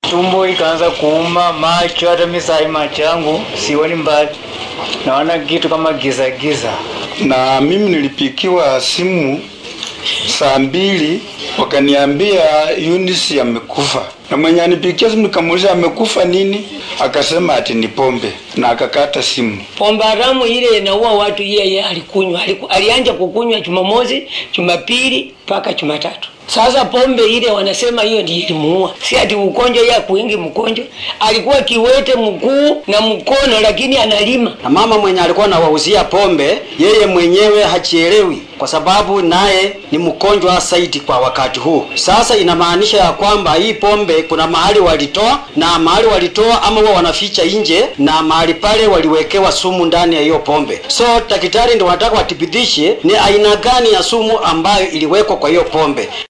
tumbo ikaanza kuuma, macho, hata mimi saa hii macho yangu sioni mbali, naona kitu kama giza giza. na mimi nilipikiwa simu saa mbili wakaniambia Eunice amekufa, na mwenye anipikia simu nikamuuliza amekufa nini, akasema ati ni pombe na akakata simu. pombe haramu ile inaua watu, yeye alikunywa, aliku, alianja kukunywa Jumamosi, Jumapili mpaka Jumatatu. Sasa pombe ile wanasema hiyo ndiyo ilimuua, si ati ugonjwa ya kuingi mgonjwa. Alikuwa kiwete mguu na mkono, lakini analima. na mama mwenye alikuwa anawauzia pombe yeye mwenyewe hachielewi kwa sababu naye ni mgonjwa zaidi kwa wakati huu. Sasa inamaanisha ya kwamba hii pombe kuna mahali walitoa na mahali walitoa ama wao wanaficha nje, na mahali pale waliwekewa sumu ndani ya hiyo pombe. So daktari ndio wanataka wathibitishe ni aina gani ya sumu ambayo iliwekwa kwa hiyo pombe.